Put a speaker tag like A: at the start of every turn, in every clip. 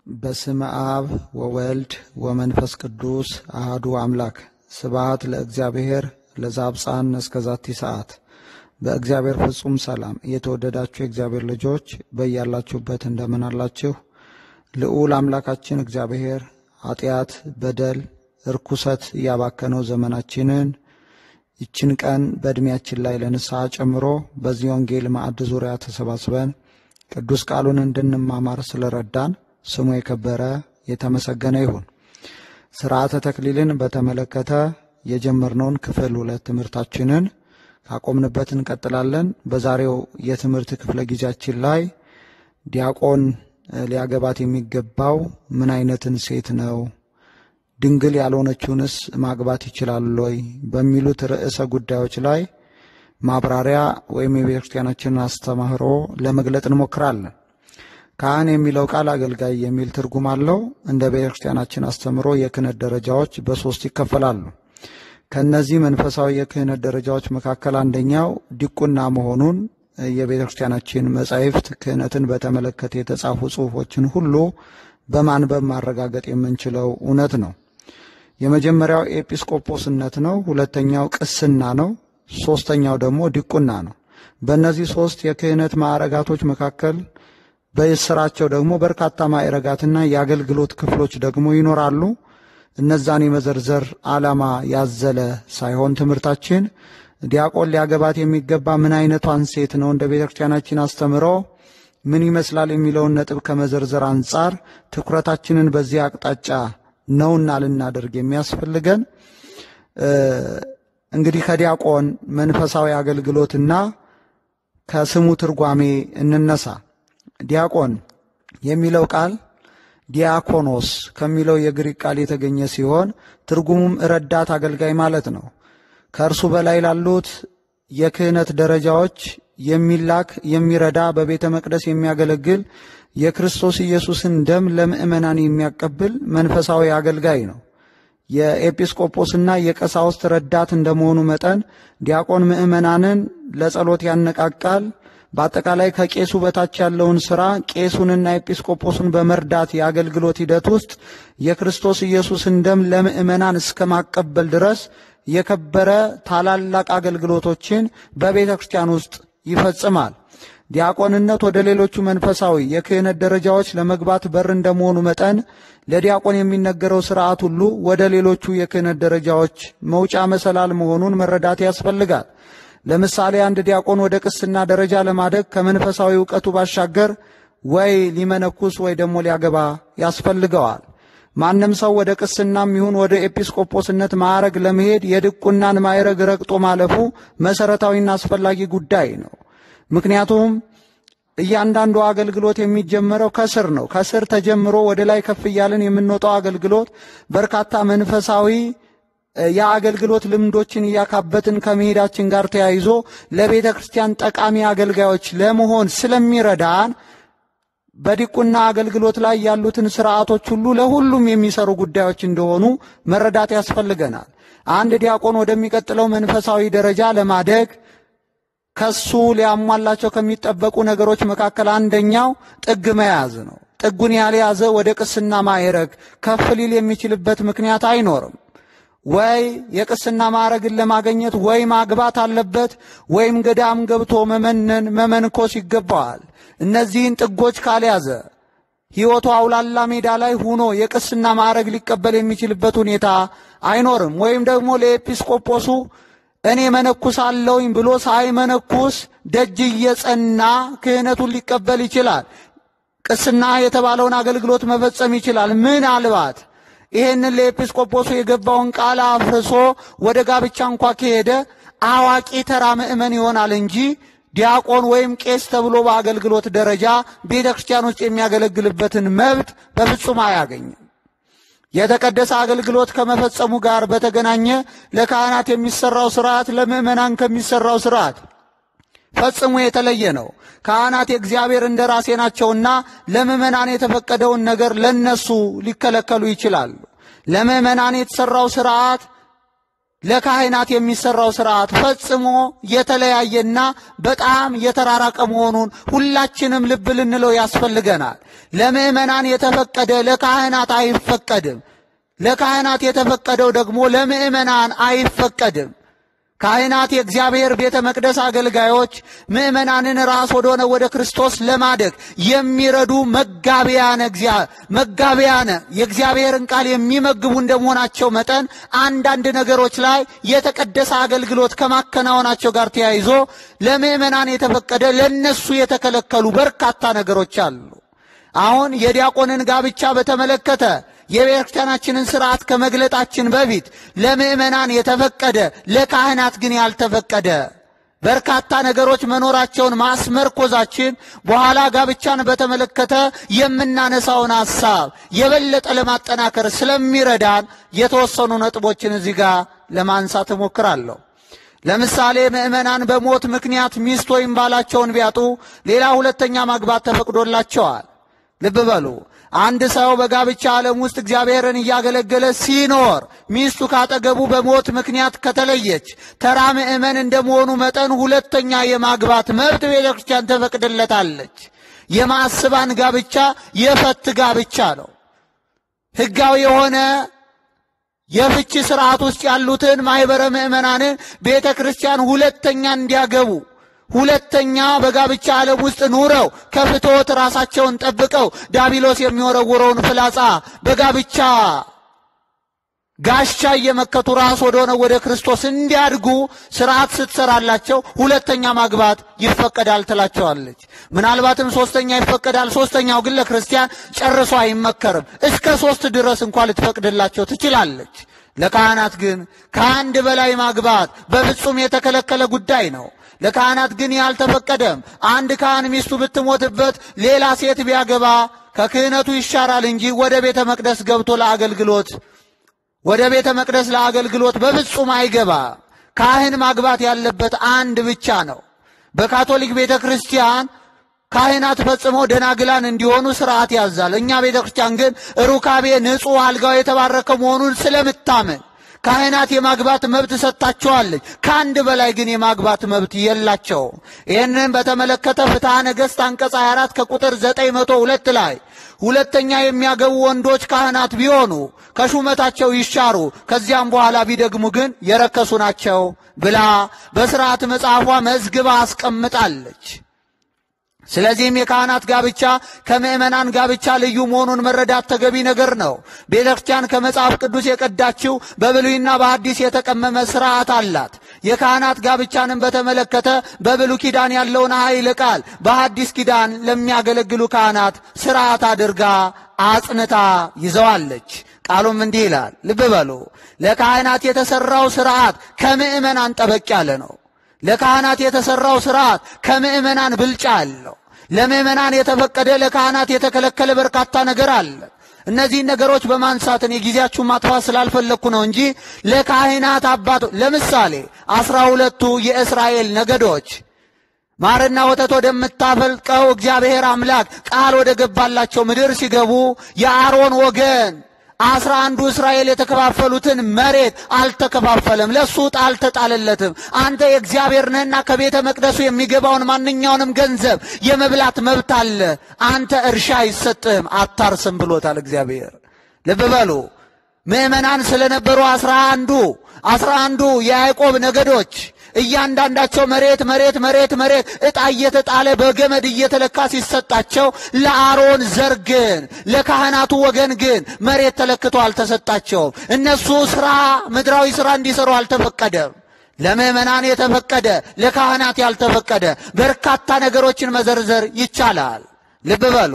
A: በስመ አብ ወወልድ ወመንፈስ ቅዱስ አህዱ አምላክ ስብሐት ለእግዚአብሔር ለዛብፃን እስከ ዛቲ ሰዓት። በእግዚአብሔር ፍጹም ሰላም የተወደዳችሁ የእግዚአብሔር ልጆች በያላችሁበት እንደምን አላችሁ? ልዑል አምላካችን እግዚአብሔር ኃጢአት፣ በደል፣ እርኩሰት እያባከነው ዘመናችንን ይችን ቀን በዕድሜያችን ላይ ለንስሐ ጨምሮ በዚህ ወንጌል ማዕድ ዙሪያ ተሰባስበን ቅዱስ ቃሉን እንድንማማር ስለረዳን ስሙ የከበረ የተመሰገነ ይሁን። ስርዓተ ተክሊልን በተመለከተ የጀመርነውን ክፍል ሁለት ትምህርታችንን ካቆምንበት እንቀጥላለን። በዛሬው የትምህርት ክፍለ ጊዜያችን ላይ ዲያቆን ሊያገባት የሚገባው ምን አይነትን ሴት ነው? ድንግል ያልሆነችውንስ ማግባት ይችላል ወይ? በሚሉት ርዕሰ ጉዳዮች ላይ ማብራሪያ ወይም የቤተ ክርስቲያናችንን አስተምህሮ ለመግለጥ እንሞክራለን። ካህን የሚለው ቃል አገልጋይ የሚል ትርጉም አለው። እንደ ቤተ ክርስቲያናችን አስተምህሮ የክህነት ደረጃዎች በሶስት ይከፈላሉ። ከእነዚህ መንፈሳዊ የክህነት ደረጃዎች መካከል አንደኛው ዲቁና መሆኑን የቤተ ክርስቲያናችን መጻሕፍት ክህነትን በተመለከተ የተጻፉ ጽሑፎችን ሁሉ በማንበብ ማረጋገጥ የምንችለው እውነት ነው። የመጀመሪያው ኤጲስቆጶስነት ነው። ሁለተኛው ቅስና ነው። ሶስተኛው ደግሞ ዲቁና ነው። በእነዚህ ሶስት የክህነት ማዕረጋቶች መካከል በስራቸው ደግሞ በርካታ ማዕረጋትና የአገልግሎት ክፍሎች ደግሞ ይኖራሉ። እነዛን የመዘርዘር ዓላማ ያዘለ ሳይሆን ትምህርታችን ዲያቆን ሊያገባት የሚገባ ምን አይነቷን ሴት ነው እንደ ቤተ ክርስቲያናችን አስተምሮ ምን ይመስላል የሚለውን ነጥብ ከመዘርዘር አንጻር ትኩረታችንን በዚህ አቅጣጫ ነውና ልናደርግ የሚያስፈልገን እንግዲህ ከዲያቆን መንፈሳዊ አገልግሎትና ከስሙ ትርጓሜ እንነሳ። ዲያቆን የሚለው ቃል ዲያኮኖስ ከሚለው የግሪክ ቃል የተገኘ ሲሆን ትርጉሙም ረዳት አገልጋይ ማለት ነው። ከእርሱ በላይ ላሉት የክህነት ደረጃዎች የሚላክ የሚረዳ፣ በቤተ መቅደስ የሚያገለግል፣ የክርስቶስ ኢየሱስን ደም ለምእመናን የሚያቀብል መንፈሳዊ አገልጋይ ነው። የኤጲስቆጶስና የቀሳውስት ረዳት እንደመሆኑ መጠን ዲያቆን ምእመናንን ለጸሎት ያነቃቃል። በአጠቃላይ ከቄሱ በታች ያለውን ሥራ ቄሱንና ኤጲስቆጶሱን በመርዳት የአገልግሎት ሂደት ውስጥ የክርስቶስ ኢየሱስን ደም ለምእመናን እስከ ማቀበል ድረስ የከበረ ታላላቅ አገልግሎቶችን በቤተ ክርስቲያን ውስጥ ይፈጽማል። ዲያቆንነት ወደ ሌሎቹ መንፈሳዊ የክህነት ደረጃዎች ለመግባት በር እንደመሆኑ መጠን ለዲያቆን የሚነገረው ሥርዓት ሁሉ ወደ ሌሎቹ የክህነት ደረጃዎች መውጫ መሰላል መሆኑን መረዳት ያስፈልጋል። ለምሳሌ አንድ ዲያቆን ወደ ቅስና ደረጃ ለማደግ ከመንፈሳዊ እውቀቱ ባሻገር ወይ ሊመነኩስ ወይ ደግሞ ሊያገባ ያስፈልገዋል። ማንም ሰው ወደ ቅስናም ይሁን ወደ ኤጲስቆጶስነት ማዕረግ ለመሄድ የድቁናን ማዕረግ ረግጦ ማለፉ መሠረታዊና አስፈላጊ ጉዳይ ነው። ምክንያቱም እያንዳንዱ አገልግሎት የሚጀመረው ከስር ነው። ከስር ተጀምሮ ወደ ላይ ከፍ እያልን የምንወጣው አገልግሎት በርካታ መንፈሳዊ የአገልግሎት ልምዶችን እያካበትን ከመሄዳችን ጋር ተያይዞ ለቤተ ክርስቲያን ጠቃሚ አገልጋዮች ለመሆን ስለሚረዳን በዲቁና አገልግሎት ላይ ያሉትን ስርዓቶች ሁሉ ለሁሉም የሚሰሩ ጉዳዮች እንደሆኑ መረዳት ያስፈልገናል። አንድ ዲያቆን ወደሚቀጥለው መንፈሳዊ ደረጃ ለማደግ ከሱ ሊያሟላቸው ከሚጠበቁ ነገሮች መካከል አንደኛው ጥግ መያዝ ነው። ጥጉን ያልያዘ ወደ ቅስና ማዕረግ ከፍ ሊል የሚችልበት ምክንያት አይኖርም። ወይ የቅስና ማዕረግን ለማግኘት ወይ ማግባት አለበት፣ ወይም ገዳም ገብቶ መመነን መመንኮስ ይገባዋል። እነዚህን ጥጎች ካልያዘ ሕይወቱ አውላላ ሜዳ ላይ ሆኖ የቅስና ማዕረግ ሊቀበል የሚችልበት ሁኔታ አይኖርም። ወይም ደግሞ ለኤጲስቆጶሱ እኔ መነኩሳለሁኝ ብሎ ሳይመነኩስ ደጅ እየጸና ክህነቱን ሊቀበል ይችላል። ቅስና የተባለውን አገልግሎት መፈጸም ይችላል። ምናልባት ይሄንን ለኤጲስቆጶሱ የገባውን ቃል አፍርሶ ወደ ጋብቻ እንኳ ከሄደ አዋቂ ተራ ምእመን ይሆናል እንጂ ዲያቆን ወይም ቄስ ተብሎ በአገልግሎት ደረጃ ቤተ ክርስቲያን ውስጥ የሚያገለግልበትን መብት በፍጹም አያገኝም። የተቀደሰ አገልግሎት ከመፈጸሙ ጋር በተገናኘ ለካህናት የሚሰራው ስርዓት ለምእመናን ከሚሰራው ስርዓት ፈጽሞ የተለየ ነው። ካህናት የእግዚአብሔር እንደራሴ ናቸውና ለምእመናን የተፈቀደውን ነገር ለነሱ ሊከለከሉ ይችላሉ። ለምእመናን የተሰራው ስርዓት ለካህናት የሚሰራው ስርዓት ፈጽሞ የተለያየና በጣም የተራራቀ መሆኑን ሁላችንም ልብ ልንለው ያስፈልገናል። ለምዕመናን የተፈቀደ ለካህናት አይፈቀድም። ለካህናት የተፈቀደው ደግሞ ለምዕመናን አይፈቀድም። ካህናት የእግዚአብሔር ቤተ መቅደስ አገልጋዮች ምዕመናንን ራስ ወደሆነ ወደ ክርስቶስ ለማደግ የሚረዱ መጋቢያነ መጋቢያነ የእግዚአብሔርን ቃል የሚመግቡ እንደመሆናቸው መጠን አንዳንድ ነገሮች ላይ የተቀደሰ አገልግሎት ከማከናወናቸው ጋር ተያይዞ ለምዕመናን የተፈቀደ ለነሱ የተከለከሉ በርካታ ነገሮች አሉ። አሁን የዲያቆንን ጋብቻ በተመለከተ የቤተ ክርስቲያናችንን ስርዓት ከመግለጣችን በፊት ለምዕመናን የተፈቀደ ለካህናት ግን ያልተፈቀደ በርካታ ነገሮች መኖራቸውን ማስመርኮዛችን በኋላ ጋብቻን በተመለከተ የምናነሳውን ሐሳብ የበለጠ ለማጠናከር ስለሚረዳን የተወሰኑ ነጥቦችን እዚህ ጋር ለማንሳት እሞክራለሁ። ለምሳሌ ምዕመናን በሞት ምክንያት ሚስት ወይም ባላቸውን ቢያጡ ሌላ ሁለተኛ ማግባት ተፈቅዶላቸዋል። ልብ በሉ። አንድ ሰው በጋብቻ ዓለም ውስጥ እግዚአብሔርን እያገለገለ ሲኖር ሚስቱ ካጠገቡ በሞት ምክንያት ከተለየች ተራ ምዕመን እንደመሆኑ መጠን ሁለተኛ የማግባት መብት ቤተ ክርስቲያን ተፈቅድለታለች። የማስባን ጋብቻ የፈት ጋብቻ ነው። ሕጋዊ የሆነ የፍቺ ስርዓት ውስጥ ያሉትን ማኅበረ ምዕመናንን ቤተ ክርስቲያን ሁለተኛ እንዲያገቡ ሁለተኛ በጋብቻ ዓለም ውስጥ ኑረው ከፍትወት ራሳቸውን ጠብቀው ዳቢሎስ የሚወረውረውን ፍላጻ በጋብቻ ጋሻ እየመከቱ ራስ ወደሆነ ወደ ክርስቶስ እንዲያድጉ ስርዓት ስትሰራላቸው ሁለተኛ ማግባት ይፈቀዳል ትላቸዋለች። ምናልባትም ሶስተኛ ይፈቀዳል። ሶስተኛው ግን ለክርስቲያን ጨርሶ አይመከርም። እስከ ሶስት ድረስ እንኳ ልትፈቅድላቸው ትችላለች። ለካህናት ግን ከአንድ በላይ ማግባት በፍጹም የተከለከለ ጉዳይ ነው። ለካህናት ግን ያልተፈቀደም። አንድ ካህን ሚስቱ ብትሞትበት ሌላ ሴት ቢያገባ ከክህነቱ ይሻራል እንጂ ወደ ቤተ መቅደስ ገብቶ ለአገልግሎት ወደ ቤተ መቅደስ ለአገልግሎት በፍጹም አይገባ። ካህን ማግባት ያለበት አንድ ብቻ ነው። በካቶሊክ ቤተ ክርስቲያን ካህናት ፈጽመው ደናግላን እንዲሆኑ ስርዓት ያዛል። እኛ ቤተ ክርስቲያን ግን ሩካቤ ንጹሕ አልጋው የተባረከ መሆኑን ስለምታምን ካህናት የማግባት መብት ሰጥታቸዋለች። ከአንድ በላይ ግን የማግባት መብት የላቸውም። ይህንን በተመለከተ ፍትሐ ነገሥት አንቀጽ 24 ከቁጥር 902 ላይ ሁለተኛ የሚያገቡ ወንዶች ካህናት ቢሆኑ ከሹመታቸው ይሻሩ፣ ከዚያም በኋላ ቢደግሙ ግን የረከሱ ናቸው ብላ በሥርዓት መጽሐፏ መዝግባ አስቀምጣለች። ስለዚህም የካህናት ጋብቻ ከምዕመናን ጋብቻ ልዩ መሆኑን መረዳት ተገቢ ነገር ነው። ቤተ ክርስቲያን ከመጽሐፍ ቅዱስ የቀዳችው በብሉይና በሐዲስ የተቀመመ ስርዓት አላት። የካህናት ጋብቻንም በተመለከተ በብሉይ ኪዳን ያለውን ኃይለ ቃል በሐዲስ ኪዳን ለሚያገለግሉ ካህናት ስርዓት አድርጋ አጽንታ ይዘዋለች። ቃሉም እንዲህ ይላል፣ ልብ በሉ። ለካህናት የተሠራው ስርዓት ከምዕመናን ጠበቅ ያለ ነው። ለካህናት የተሠራው ስርዓት ከምዕመናን ብልጫ አለው። ለምዕመናን የተፈቀደ ለካህናት የተከለከለ በርካታ ነገር አለ። እነዚህን ነገሮች በማንሳት እኔ ጊዜያችሁን ማጥፋት ስላልፈለግኩ ነው እንጂ ለካህናት አባቶ ለምሳሌ አስራ ሁለቱ የእስራኤል ነገዶች ማርና ወተት ወደምታፈልቀው እግዚአብሔር አምላክ ቃል ወደ ገባላቸው ምድር ሲገቡ የአሮን ወገን አስራ አንዱ እስራኤል የተከፋፈሉትን መሬት አልተከፋፈለም። ለሱ ዕጣ አልተጣለለትም። አንተ የእግዚአብሔር ነህና ከቤተ መቅደሱ የሚገባውን ማንኛውንም ገንዘብ የመብላት መብት አለ። አንተ እርሻ አይሰጥህም፣ አታርስም ብሎታል እግዚአብሔር። ልብ በሉ ምዕመናን ስለነበሩ አስራ አንዱ አስራ አንዱ የያዕቆብ ነገዶች እያንዳንዳቸው መሬት መሬት መሬት መሬት ዕጣ እየተጣለ በገመድ እየተለካ ሲሰጣቸው ለአሮን ዘር ግን ለካህናቱ ወገን ግን መሬት ተለክቶ አልተሰጣቸውም። እነሱ ስራ ምድራዊ ስራ እንዲሰሩ አልተፈቀደም። ለምዕመናን የተፈቀደ ለካህናት ያልተፈቀደ በርካታ ነገሮችን መዘርዘር ይቻላል። ልብ በሉ።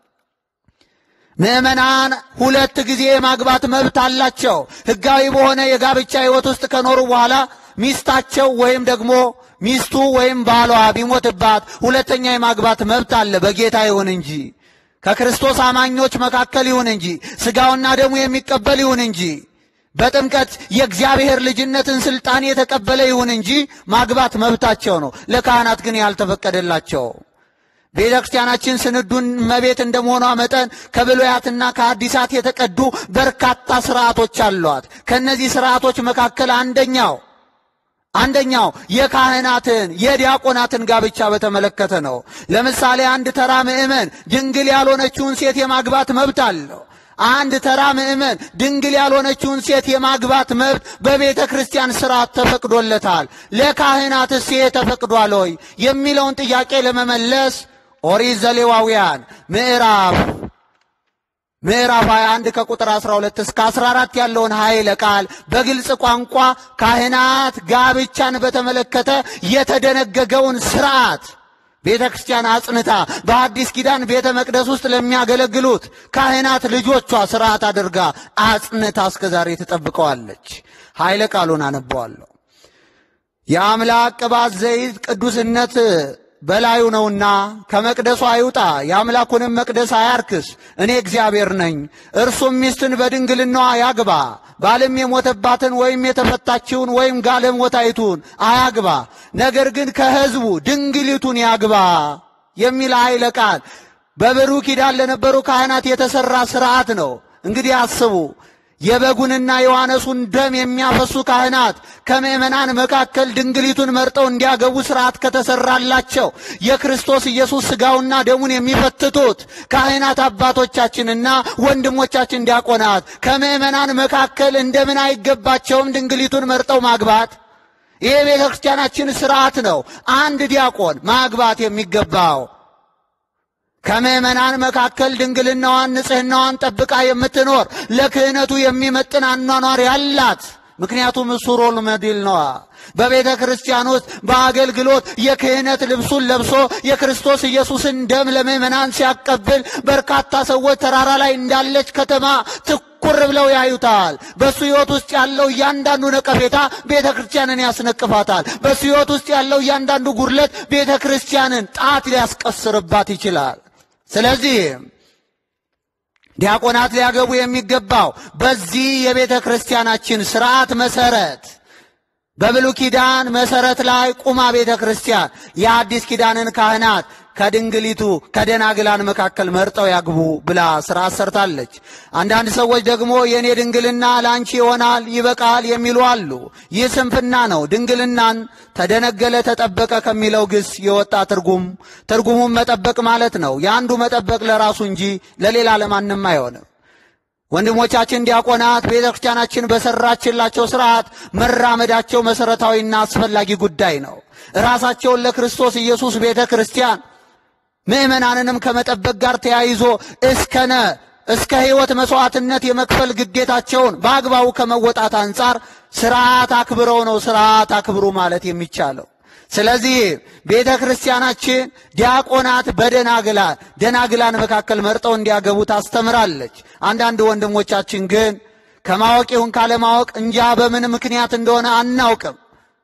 A: ምዕመናን ሁለት ጊዜ የማግባት መብት አላቸው። ሕጋዊ በሆነ የጋብቻ ሕይወት ውስጥ ከኖሩ በኋላ ሚስታቸው ወይም ደግሞ ሚስቱ ወይም ባሏ ቢሞትባት ሁለተኛ የማግባት መብት አለ። በጌታ ይሁን እንጂ ከክርስቶስ አማኞች መካከል ይሁን እንጂ ሥጋውና ደሙ የሚቀበል ይሁን እንጂ በጥምቀት የእግዚአብሔር ልጅነትን ሥልጣን የተቀበለ ይሁን እንጂ ማግባት መብታቸው ነው። ለካህናት ግን ያልተፈቀደላቸው ቤተ ክርስቲያናችን ስንዱን እመቤት እንደመሆኗ መጠን ከብሉያትና ከአዲሳት የተቀዱ በርካታ ስርዓቶች አሏት። ከእነዚህ ስርዓቶች መካከል አንደኛው አንደኛው የካህናትን የዲያቆናትን ጋብቻ በተመለከተ ነው። ለምሳሌ አንድ ተራ ምዕመን ድንግል ያልሆነችውን ሴት የማግባት መብት አለው። አንድ ተራ ምዕመን ድንግል ያልሆነችውን ሴት የማግባት መብት በቤተ ክርስቲያን ስርዓት ተፈቅዶለታል። ለካህናትስ ይሄ ተፈቅዷል ወይ የሚለውን ጥያቄ ለመመለስ ኦሪት ዘሌዋውያን ምዕራፍ ምዕራፍ 21 ከቁጥር 12 እስከ 14 ያለውን ኃይለ ቃል በግልጽ ቋንቋ ካህናት ጋብቻን በተመለከተ የተደነገገውን ስርዓት ቤተ ክርስቲያን አጽንታ በአዲስ ኪዳን ቤተ መቅደስ ውስጥ ለሚያገለግሉት ካህናት ልጆቿ ስርዓት አድርጋ አጽንታ እስከ ዛሬ ትጠብቀዋለች። ኃይለ ቃሉን አነበዋለሁ። የአምላክ ቅባት ዘይት ቅዱስነት በላዩ ነውና ከመቅደሱ አይውጣ፣ የአምላኩንም መቅደስ አያርክስ። እኔ እግዚአብሔር ነኝ። እርሱም ሚስትን በድንግልናዋ ያግባ፣ ባልም የሞተባትን ወይም የተፈታችውን ወይም ጋለሞታይቱን አያግባ፣ ነገር ግን ከሕዝቡ ድንግሊቱን ያግባ የሚል ኃይለ ቃል በብሉይ ኪዳን ለነበሩ ካህናት የተሠራ ሥርዓት ነው። እንግዲህ አስቡ የበጉንና የዋነሱን ደም የሚያፈሱ ካህናት ከምዕመናን መካከል ድንግሊቱን መርጠው እንዲያገቡ ሥርዓት ከተሠራላቸው የክርስቶስ ኢየሱስ ሥጋውና ደሙን የሚፈትቱት ካህናት አባቶቻችንና ወንድሞቻችን ዲያቆናት ከምዕመናን መካከል እንደምን አይገባቸውም ድንግሊቱን መርጠው ማግባት? ይህ የቤተ ክርስቲያናችን ሥርዓት ነው። አንድ ዲያቆን ማግባት የሚገባው ከምዕመናን መካከል ድንግልናዋን ንጽሕናዋን ጠብቃ የምትኖር ለክህነቱ የሚመጥን አኗኗር ያላት ምክንያቱም እሱ ሮል ሞዴል ነዋ። በቤተ ክርስቲያን ውስጥ በአገልግሎት የክህነት ልብሱን ለብሶ የክርስቶስ ኢየሱስን ደም ለምዕመናን ሲያቀብል በርካታ ሰዎች ተራራ ላይ እንዳለች ከተማ ትኩር ብለው ያዩታል። በእሱ ሕይወት ውስጥ ያለው እያንዳንዱ ነቀፌታ ቤተ ክርስቲያንን ያስነቅፋታል። በእሱ ሕይወት ውስጥ ያለው እያንዳንዱ ጉድለት ቤተ ክርስቲያንን ጣት ሊያስቀስርባት ይችላል። ስለዚህ ዲያቆናት ሊያገቡ የሚገባው በዚህ የቤተ ክርስቲያናችን ስርዓት መሰረት በብሉይ ኪዳን መሰረት ላይ ቁማ ቤተ ክርስቲያን የአዲስ ኪዳንን ካህናት ከድንግሊቱ ከደናግላን መካከል መርጠው ያግቡ ብላ ስርዓት ሰርታለች። አንዳንድ ሰዎች ደግሞ የእኔ ድንግልና ለአንቺ ይሆናል ይበቃል የሚሉ አሉ። ይህ ስንፍና ነው። ድንግልናን ተደነገለ ተጠበቀ ከሚለው ግስ የወጣ ትርጉም ትርጉሙን መጠበቅ ማለት ነው። የአንዱ መጠበቅ ለራሱ እንጂ ለሌላ ለማንም አይሆንም። ወንድሞቻችን ዲያቆናት ቤተ ክርስቲያናችን በሰራችላቸው ስርዓት መራመዳቸው መሠረታዊና አስፈላጊ ጉዳይ ነው። ራሳቸውን ለክርስቶስ ኢየሱስ ቤተ ክርስቲያን ምእመናንንም ከመጠበቅ ጋር ተያይዞ እስከነ እስከ ሕይወት መሥዋዕትነት የመክፈል ግዴታቸውን በአግባቡ ከመወጣት አንጻር ስርዓት አክብረው ነው ስርዓት አክብሩ ማለት የሚቻለው። ስለዚህ ቤተ ክርስቲያናችን ዲያቆናት በደናግላን ደናግላን መካከል መርጠው እንዲያገቡ ታስተምራለች። አንዳንድ ወንድሞቻችን ግን ከማወቅ ይሁን ካለማወቅ እንጃ በምን ምክንያት እንደሆነ አናውቅም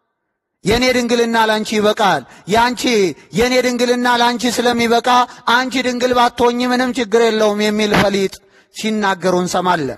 A: የእኔ ድንግልና ላንቺ ይበቃል፣ ያንቺ የእኔ ድንግልና ላንቺ ስለሚበቃ አንቺ ድንግል ባትሆኚ ምንም ችግር የለውም የሚል ፈሊጥ ሲናገሩ እንሰማለን።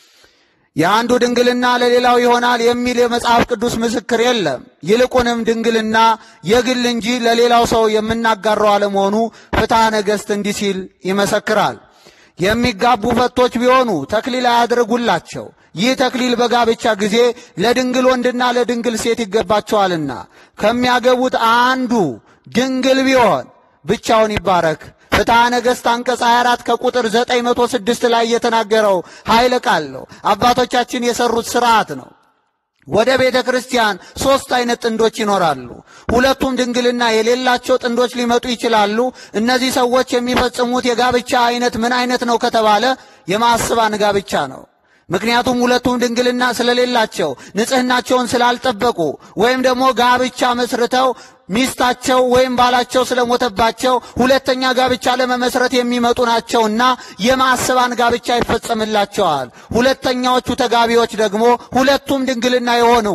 A: የአንዱ ድንግልና ለሌላው ይሆናል የሚል የመጽሐፍ ቅዱስ ምስክር የለም። ይልቁንም ድንግልና የግል እንጂ ለሌላው ሰው የምናጋራው አለመሆኑ ፍትሐ ነገሥት እንዲህ ሲል ይመሰክራል። የሚጋቡ ፈቶች ቢሆኑ ተክሊል አያድርጉላቸው። ይህ ተክሊል በጋብቻ ጊዜ ለድንግል ወንድና ለድንግል ሴት ይገባቸዋልና ከሚያገቡት አንዱ ድንግል ቢሆን ብቻውን ይባረክ። ፍትሐ ነገሥት አንቀጽ 24 ከቁጥር 906 ላይ የተናገረው ኃይለ ቃል ነው። አባቶቻችን የሰሩት ስርዓት ነው። ወደ ቤተ ክርስቲያን ሦስት አይነት ጥንዶች ይኖራሉ። ሁለቱም ድንግልና የሌላቸው ጥንዶች ሊመጡ ይችላሉ። እነዚህ ሰዎች የሚፈጽሙት የጋብቻ አይነት ምን አይነት ነው ከተባለ የማስባን ጋብቻ ነው። ምክንያቱም ሁለቱም ድንግልና ስለሌላቸው ንጽሕናቸውን ስላልጠበቁ ወይም ደግሞ ጋብቻ መስርተው ሚስታቸው ወይም ባላቸው ስለሞተባቸው ሁለተኛ ጋብቻ ለመመስረት የሚመጡ ናቸውና የማስባን ጋብቻ ይፈጸምላቸዋል። ሁለተኛዎቹ ተጋቢዎች ደግሞ ሁለቱም ድንግልና የሆኑ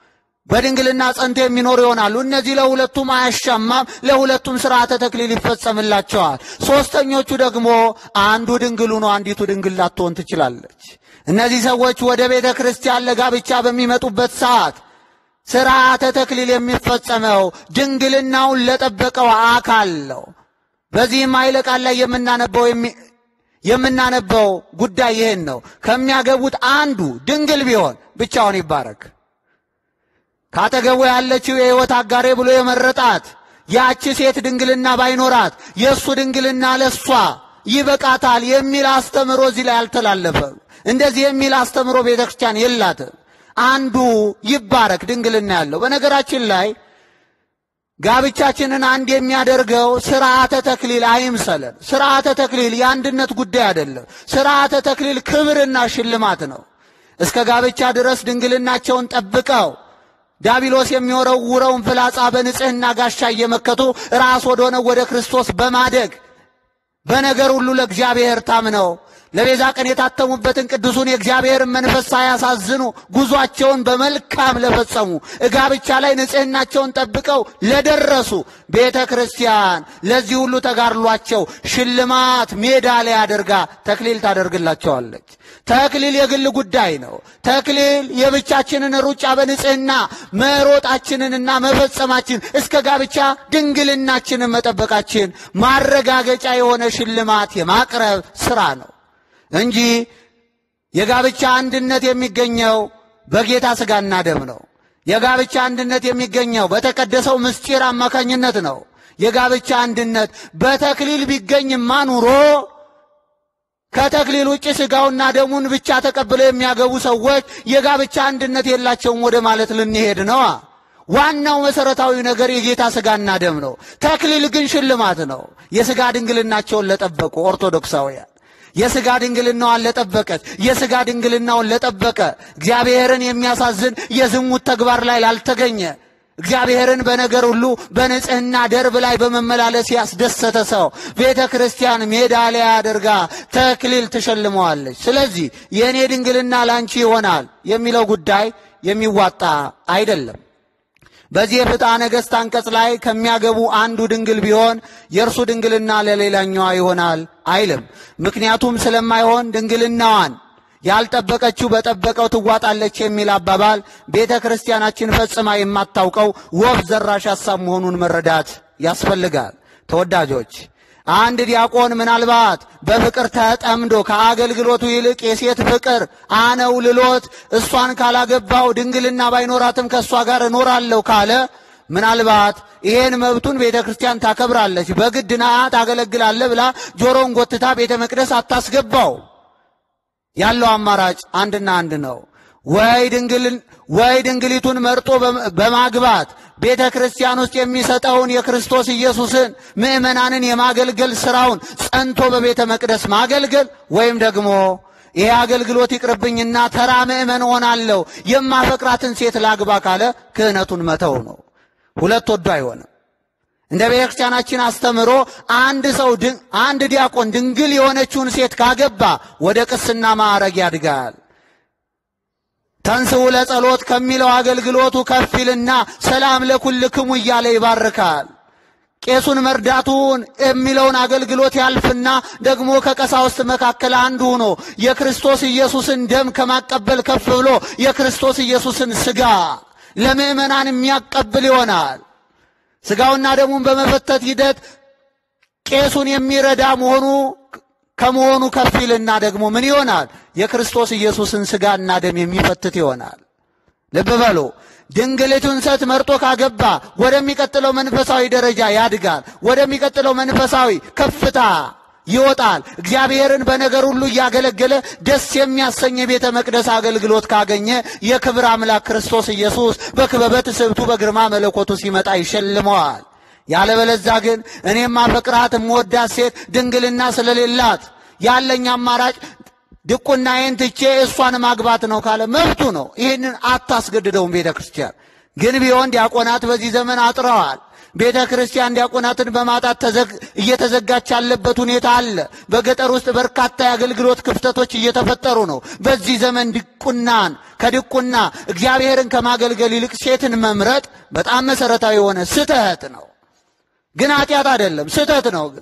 A: በድንግልና ጸንተው የሚኖሩ ይሆናሉ። እነዚህ ለሁለቱም አያሻማም፣ ለሁለቱም ስርዓተ ተክሊል ይፈጸምላቸዋል። ሦስተኞቹ ደግሞ አንዱ ድንግሉ ነው፣ አንዲቱ ድንግል ላትሆን ትችላለች። እነዚህ ሰዎች ወደ ቤተ ክርስቲያን ለጋብቻ በሚመጡበት ሰዓት ስርዓተ ተክሊል የሚፈጸመው ድንግልናውን ለጠበቀው አካል ነው። በዚህም ኃይለ ቃል ላይ የምናነበው የምናነበው ጉዳይ ይህን ነው። ከሚያገቡት አንዱ ድንግል ቢሆን ብቻውን ይባረክ። ካጠገቡ ያለችው የሕይወት አጋሬ ብሎ የመረጣት ያቺ ሴት ድንግልና ባይኖራት የእሱ ድንግልና ለሷ ይበቃታል የሚል አስተምሮ እዚህ ላይ አልተላለፈም። እንደዚህ የሚል አስተምሮ ቤተ ክርስቲያን የላትም። አንዱ ይባረክ ድንግልና ያለው። በነገራችን ላይ ጋብቻችንን አንድ የሚያደርገው ስርዓተ ተክሊል አይምሰለን። ስርዓተ ተክሊል የአንድነት ጉዳይ አይደለም። ስርዓተ ተክሊል ክብርና ሽልማት ነው። እስከ ጋብቻ ድረስ ድንግልናቸውን ጠብቀው ዳቢሎስ የሚወረውረውን ፍላጻ በንጽሕና ጋሻ እየመከቱ ራስ ወደሆነው ወደ ክርስቶስ በማደግ በነገር ሁሉ ለእግዚአብሔር ታምነው ለቤዛ ቀን የታተሙበትን ቅዱሱን የእግዚአብሔርን መንፈስ ሳያሳዝኑ ጉዟቸውን በመልካም ለፈጸሙ ጋብቻ ላይ ንጽሕናቸውን ጠብቀው ለደረሱ ቤተ ክርስቲያን ለዚህ ሁሉ ተጋድሏቸው ሽልማት ሜዳሊያ አድርጋ ተክሊል ታደርግላቸዋለች። ተክሊል የግል ጉዳይ ነው። ተክሊል የብቻችንን ሩጫ በንጽሕና መሮጣችንንና መፈጸማችን እስከ ጋብቻ ድንግልናችንን መጠበቃችን ማረጋገጫ የሆነ ሽልማት የማቅረብ ሥራ ነው እንጂ የጋብቻ አንድነት የሚገኘው በጌታ ሥጋና ደም ነው። የጋብቻ አንድነት የሚገኘው በተቀደሰው ምስጢር አማካኝነት ነው። የጋብቻ አንድነት በተክሊል ቢገኝማ ኑሮ ከተክሊል ውጭ ሥጋውና ደሙን ብቻ ተቀብለው የሚያገቡ ሰዎች የጋብቻ አንድነት የላቸውም ወደ ማለት ልንሄድ ነዋ። ዋናው መሰረታዊ ነገር የጌታ ሥጋና ደም ነው። ተክሊል ግን ሽልማት ነው። የሥጋ ድንግልናቸውን ለጠበቁ ኦርቶዶክሳውያን የሥጋ ድንግልናዋን ለጠበቀች የሥጋ ድንግልናውን ለጠበቀ እግዚአብሔርን የሚያሳዝን የዝሙት ተግባር ላይ ላልተገኘ እግዚአብሔርን በነገር ሁሉ በንጽሕና ደርብ ላይ በመመላለስ ያስደሰተ ሰው ቤተ ክርስቲያን ሜዳሊያ አድርጋ ተክሊል ትሸልመዋለች። ስለዚህ የእኔ ድንግልና ላንቺ ይሆናል የሚለው ጉዳይ የሚዋጣ አይደለም። በዚህ የፍትሐ ነገሥት አንቀጽ ላይ ከሚያገቡ አንዱ ድንግል ቢሆን የእርሱ ድንግልና ለሌላኛዋ ይሆናል አይልም። ምክንያቱም ስለማይሆን ድንግልናዋን ያልጠበቀችው በጠበቀው ትዋጣለች የሚል አባባል ቤተ ክርስቲያናችን ፈጽማ የማታውቀው ወፍ ዘራሽ ሐሳብ መሆኑን መረዳት ያስፈልጋል። ተወዳጆች አንድ ዲያቆን ምናልባት በፍቅር ተጠምዶ ከአገልግሎቱ ይልቅ የሴት ፍቅር አነው ልሎት እሷን ካላገባው ድንግልና ባይኖራትም ከእሷ ጋር እኖራለሁ ካለ ምናልባት ይሄን መብቱን ቤተ ክርስቲያን ታከብራለች። በግድ ና ታገለግላለህ ብላ ጆሮን ጎትታ ቤተ መቅደስ አታስገባው። ያለው አማራጭ አንድና አንድ ነው። ወይ ድንግልን ወይ ድንግሊቱን መርጦ በማግባት ቤተ ክርስቲያን ውስጥ የሚሰጠውን የክርስቶስ ኢየሱስን ምእመናንን የማገልገል ሥራውን ጸንቶ በቤተ መቅደስ ማገልገል ወይም ደግሞ ይሄ አገልግሎት ይቅርብኝና ተራ ምእመን ሆናለሁ የማፈቅራትን ሴት ላግባ ካለ ክህነቱን መተው ነው። ሁለት ወዶ አይሆንም። እንደ ቤተ ክርስቲያናችን አስተምሮ አንድ ሰው አንድ ዲያቆን ድንግል የሆነችውን ሴት ካገባ ወደ ቅስና ማዕረግ ያድጋል። ተንሥኡ ለጸሎት ከሚለው አገልግሎቱ ከፍ ይልና ሰላም ለኩልክሙ እያለ ይባርካል። ቄሱን መርዳቱን የሚለውን አገልግሎት ያልፍና ደግሞ ከቀሳውስት መካከል አንዱ ሆኖ የክርስቶስ ኢየሱስን ደም ከማቀበል ከፍ ብሎ የክርስቶስ ኢየሱስን ሥጋ ለምእመናን የሚያቀብል ይሆናል። ሥጋውና ደሙን በመፈተት ሂደት ቄሱን የሚረዳ መሆኑ ከመሆኑ ከፍ ይልና ደግሞ ምን ይሆናል? የክርስቶስ ኢየሱስን ሥጋና ደም የሚፈትት ይሆናል። ልብ በሉ። ድንግሊቱን ሴት መርጦ ካገባ ወደሚቀጥለው መንፈሳዊ ደረጃ ያድጋል። ወደሚቀጥለው መንፈሳዊ ከፍታ ይወጣል። እግዚአብሔርን በነገር ሁሉ እያገለገለ ደስ የሚያሰኝ የቤተ መቅደስ አገልግሎት ካገኘ የክብር አምላክ ክርስቶስ ኢየሱስ በክበበ ትስብእቱ በግርማ መለኮቱ ሲመጣ ይሸልመዋል። ያለበለዛ ግን እኔም አፈቅራት የምወዳት ሴት ድንግልና ስለሌላት ያለኝ አማራጭ ድቁናዬን ትቼ እሷን ማግባት ነው ካለ መብቱ ነው። ይህንን አታስገድደውም ቤተ ክርስቲያን። ግን ቢሆን ዲያቆናት በዚህ ዘመን አጥረዋል። ቤተ ክርስቲያን ዲያቆናትን በማጣት እየተዘጋች ያለበት ሁኔታ አለ። በገጠር ውስጥ በርካታ የአገልግሎት ክፍተቶች እየተፈጠሩ ነው። በዚህ ዘመን ድቁናን ከድቁና እግዚአብሔርን ከማገልገል ይልቅ ሴትን መምረጥ በጣም መሰረታዊ የሆነ ስህተት ነው። ግን ኃጢአት አይደለም፣ ስህተት ነው። ግን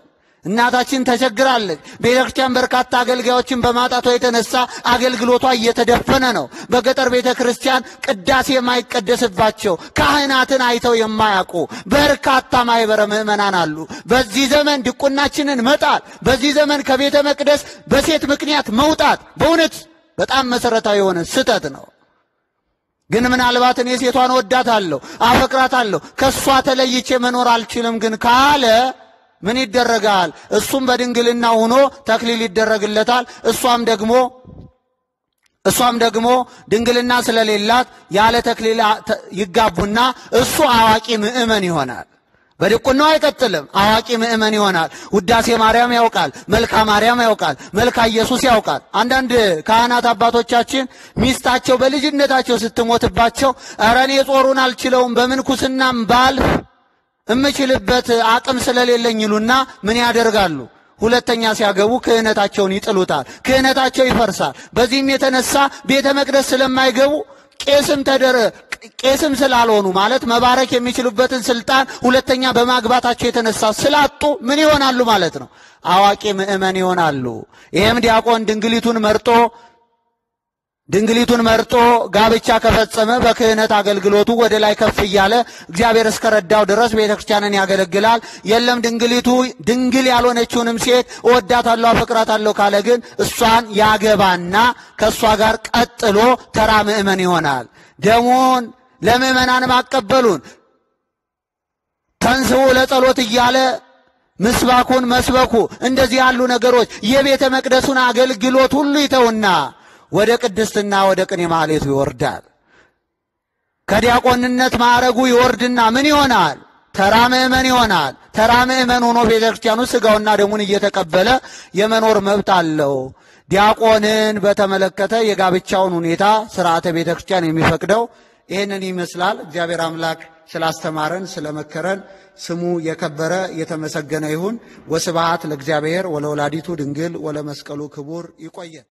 A: እናታችን ተቸግራለች። ቤተ ክርስቲያን በርካታ አገልጋዮችን በማጣቷ የተነሳ አገልግሎቷ እየተደፈነ ነው። በገጠር ቤተ ክርስቲያን ቅዳሴ የማይቀደስባቸው ካህናትን አይተው የማያውቁ በርካታ ማኅበረ ምዕመናን አሉ። በዚህ ዘመን ድቁናችንን መጣል፣ በዚህ ዘመን ከቤተ መቅደስ በሴት ምክንያት መውጣት በእውነት በጣም መሠረታዊ የሆነ ስህተት ነው። ግን ምናልባት እኔ ሴቷን ወዳታለሁ፣ አፈቅራታለሁ፣ ከእሷ ተለይቼ መኖር አልችልም ግን ካለ ምን ይደረጋል? እሱም በድንግልና ሆኖ ተክሊል ይደረግለታል። እሷም ደግሞ እሷም ደግሞ ድንግልና ስለሌላት ያለ ተክሊል ይጋቡና እሱ አዋቂ ምእመን ይሆናል። በድቁናው አይቀጥልም። አዋቂ ምእመን ይሆናል። ውዳሴ ማርያም ያውቃል፣ መልካ ማርያም ያውቃል፣ መልካ ኢየሱስ ያውቃል። አንዳንድ ካህናት አባቶቻችን ሚስታቸው በልጅነታቸው ስትሞትባቸው ኧረ እኔ ጾሩን አልችለውም በምንኩስናም ባልፍ እምችልበት አቅም ስለሌለኝ ይሉና ምን ያደርጋሉ? ሁለተኛ ሲያገቡ ክህነታቸውን ይጥሉታል። ክህነታቸው ይፈርሳል። በዚህም የተነሳ ቤተ መቅደስ ስለማይገቡ ቄስም ተደረ ቄስም ስላልሆኑ ማለት መባረክ የሚችሉበትን ስልጣን ሁለተኛ በማግባታቸው የተነሳ ስላጡ ምን ይሆናሉ ማለት ነው? አዋቂ ምእመን ይሆናሉ። ይህም ዲያቆን ድንግሊቱን መርጦ ድንግሊቱን መርጦ ጋብቻ ከፈጸመ በክህነት አገልግሎቱ ወደ ላይ ከፍ እያለ እግዚአብሔር እስከረዳው ድረስ ቤተ ክርስቲያንን ያገለግላል። የለም ድንግሊቱ ድንግል ያልሆነችውንም ሴት እወዳታለሁ፣ አፈቅራታለሁ ካለ ግን እሷን ያገባና ከእሷ ጋር ቀጥሎ ተራ ምእመን ይሆናል። ደሙን ለምእመናን ማቀበሉን ተንስኡ ለጸሎት እያለ ምስባኩን መስበኩ እንደዚህ ያሉ ነገሮች የቤተ መቅደሱን አገልግሎት ሁሉ ይተውና ወደ ቅድስትና ወደ ቅኔ ማህሌቱ ይወርዳል። ከዲያቆንነት ማዕረጉ ይወርድና ምን ይሆናል? ተራ ምእመን ይሆናል። ተራ ምእመን ሆኖ ቤተ ክርስቲያኑ ሥጋውና ደሙን እየተቀበለ የመኖር መብት አለው። ዲያቆንን በተመለከተ የጋብቻውን ሁኔታ ስርዓተ ቤተ ክርስቲያን የሚፈቅደው ይህንን ይመስላል። እግዚአብሔር አምላክ ስላስተማረን ስለመከረን ስሙ የከበረ የተመሰገነ ይሁን። ወስብሐት ለእግዚአብሔር ወለወላዲቱ ድንግል ወለመስቀሉ ክቡር። ይቆየን።